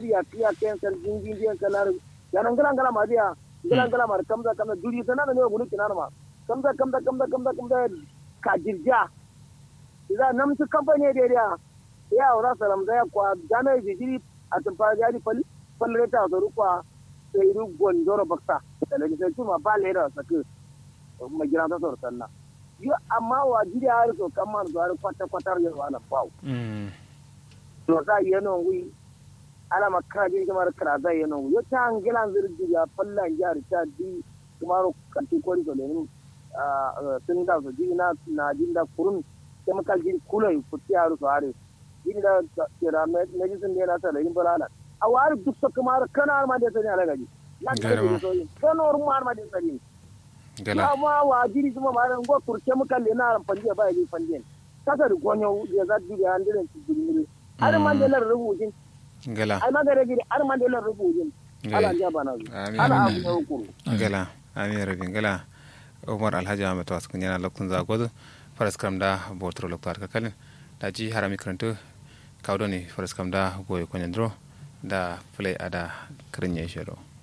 gwamnati ya kiya kayan sarkin jinjiyan kanar yanan gala gala ma biya gala gala ma kamza kamza duri sana da ne gulu kinar ma kamza kamza kamza kamza kamza ka jirja idan namsu kamfani da ya ya wura salam da ya kwa gana ya jiri a tumfa ya di fal falreta da rukwa sai ru gondoro baksa da legislature ma ba lera sake magina ta sor sanna yo amma wa jiri har so kamar zuwa kwata kwatar yawa na bawo to za yi yana ngui ala makara jiri kamar kara za yi yana ngui yo ta angilan zirgi ya fallan jari ta di kamar kanti kori so lenin sun da so jiri na na jiri da kurun chemical jiri kula yi futi haru so hare jiri da kira medicine da yana sa da yin balala a wari duk so kamar kana ma da sani ala gaji Garma. kanor ma ma da sani gala amma wa jiri kuma ma ran go kur chemical le na ran panje ba yi panje kasa da gonyo ya za jiri an diren ci jiri har man da lar rubujin gala ai magare gidi har man da lar rubujin ala ja bana Amin. ala abu ne hukuru gala ami rabin gala umar alhaji ahmed wasu kun yana lokacin zagozu faras kam da botro loktar ka kalin da ji harami karanto kawdo ne faras kam da goye kwanyan dro da play ada karin ya shiro